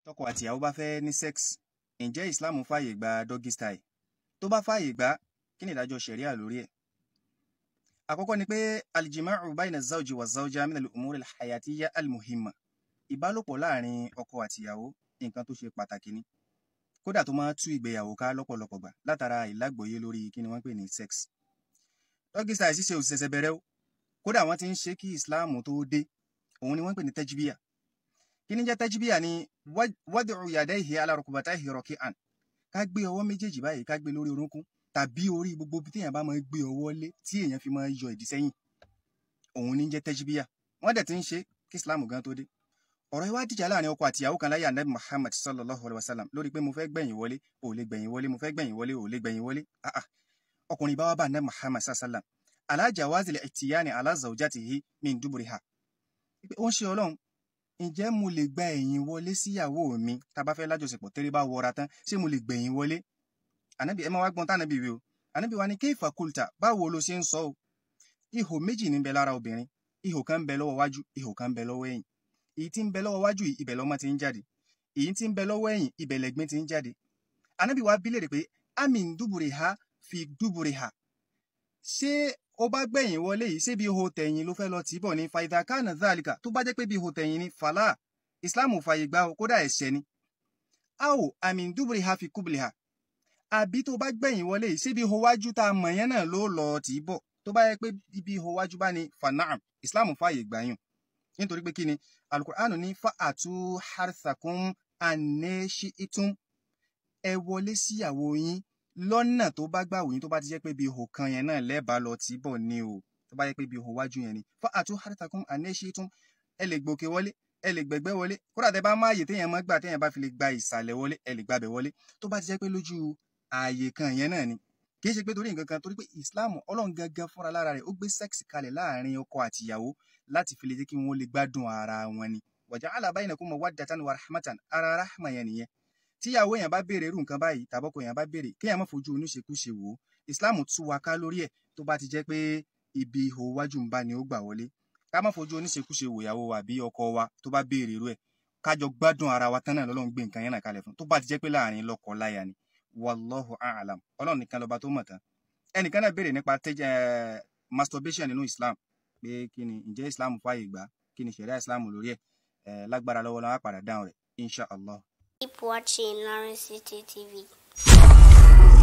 tọkọ àtìyàwó bá fẹ́ ní sex ǹjẹ́ islam fààyè gba doggy style tó bá fààyè gbà kí ni ìdájọ́ ṣẹ̀ríà lórí ẹ̀ àkọ́kọ́ ni pé aljima'u bayna zawji wa zawja min al-umuri al-hayatiyya al-muhimma ìbálòpọ̀ láàrin ọkọ àtìyàwó nǹkan tó ṣe pàtàkì ni kódà tó máa tú ìgbéyàwó ká lọ́pọ̀lọpọ̀ gbà látara ìlágbòye lórí kí ni wọ́n pè ní sex doggy style ṣíṣe òṣìṣẹ́ bẹ̀rẹ̀ o kódà wọ́n ti ń ṣe kí islam tó dé òun ni wọ́n pè ní tẹ́jibíyà kí ni jẹ́ tẹ́jibíyà ni wad'u yadayhi ala rukbatayhi raki'an ká gbé ọwọ́ méjèèjì báyìí ká gbé lórí orúnkún tàbí orí gbogbo bí téèyàn bá máa gbé ọwọ́ lé tí èèyàn fi máa yọ ìdí sẹ́yìn òun ní jẹ́ tẹ́jibíyà wọ́n dẹ̀ ti ń ṣe kí islam gan tó dé ọ̀rọ̀ yìí wá dìjà láàrin ọkọ àtìyàwó kan láyé anabi muhammad sallallahu alayhi wa sallam lórí pé mo fẹ́ gbẹ̀yìn wọlé ò lè gbẹ̀yìn wọlé mo fẹ́ gbẹ̀yìn wọlé ò lè gbẹ̀yìn wọlé ah ah ọkùnrin bá wá bá anabi muhammad sallallahu alayhi wa sallam ala jawazil ihtiyani ala zawjatihi min duburiha ó ń ṣe ọlọ́run ǹjẹ́ mo lè gba ẹ̀yìn wọlé síyàwó mi tá a bá fẹ́ lájọṣepọ̀ tẹ́lẹ̀ bá wọra tán ṣé mo lè gbẹ̀yìn wọlé ànábì ẹ máa wá gbọ́n tánàbì wí o ànábì wa ni kéèfà kúlta báwo ló ṣe ń sọ o ihò méjì ní ń bẹ lára obìnrin ihò kan ń bẹ lọ́wọ́ wájú ihò kan ń bẹ lọ́wọ́ ẹ̀yìn èyí tí ń bẹ lọ́wọ́ wájú yìí ibẹ̀ lọ́mọ ti ń jáde èyí tí ń bẹ lọ́wọ́ ẹ̀yìn ibẹ̀ lẹ́gbin ti ń jáde ànábì wa bí léèrè pé amin dúbùrì ha fi dúbùrì ha ṣé ó bá gbẹ̀yìn wọlé yìí ṣé bí ihò tẹ̀yìn ló fẹ́ lọ tì í bọ̀ ní faidha kana dhalika tó bá jẹ́ pé bí ihò tẹ̀yìn ni fàlà ìsìláàmù fàyè gbà ó kódà ẹ̀ṣẹ̀ ni a ò amin dúbùrì ha fi kúbùlì ha àbí tó bá gbẹ̀yìn wọlé yìí ṣé bí ihò wájú tá a mọ̀ yẹn náà ló lọ tì í bọ̀ tó bá yẹ pé ibi ihò wájú bá ní fanaam ìsìláàmù fàyè gbà yùn nítorí pé kí ni alukur'anu ní fa àtú harthakum anẹ́ṣi'itum ẹ wọlé síyàwó yín lọ́nà tó bá gbà wòyìn tó bá ti jẹ́ pé bí ihò kan yẹn náà lẹ́ẹ̀bá lọ tí bọ̀ ni o tó bá jẹ́ pé bí ihò wájú yẹn ni fa àtú harthakum anẹ́ṣi'itum ẹ lè gbòkè wọlé ẹ lè gbẹ̀gbẹ́ wọlé kódà tẹ bá má ààyè téèyàn mọ́ gbà téèyàn bá fi lè gba ìsàlẹ̀ wọlé ẹ lè gbàbẹ̀ wọlé tó bá ti jẹ́ pé lójú ààyè kan yẹn náà ni kì í ṣe pé torí nǹkan kan torí pé Islam ọlọ́run gangan fúnra lára rẹ̀ ó gbé sẹ́ẹ̀sì kalẹ̀ láàrin ọkọ àtìyàwó láti fi lè jẹ́ kí wọ́n lè gbádùn ara wọn ni waja'ala bainakum mawaddatan wa rahmatan ara rahma yẹn nìyẹn tíyàwó yẹn bá béèrè irú nǹkan báyìí tàbọ́kọ yẹn bá béèrè kéèyàn má fojú oníṣekúṣe wò ó Islam tú wa ká lórí ẹ̀ tó bá ti jẹ́ pé ibi ihò wájú ń bá ni ó gbà wọlé ká má fojú oníṣekúṣe wò ìyàwó wa bí ọkọ wa tó bá béèrè irú ẹ̀ kájọ gbádùn ara wa tán náà lọ́lọ́run gbé nǹkan yẹn náà kalẹ̀ fún tó bá ti jẹ́ pé láàrin lọ́kọ láya ni wallahu a'lam ọlọ́run nìkan lọ́ba tó mọ̀ tán ẹnìkan náà béèrè nípa masturbation nínú Islam pé kí ni ǹjẹ́ Islam fààyè gbà kí ni ṣẹ̀ríà Islam lórí ẹ̀ lágbára lọ́wọ́ lọ́wọ́ á padà dáhùn rẹ̀ insha allah. Keep watching Lawrence City TV.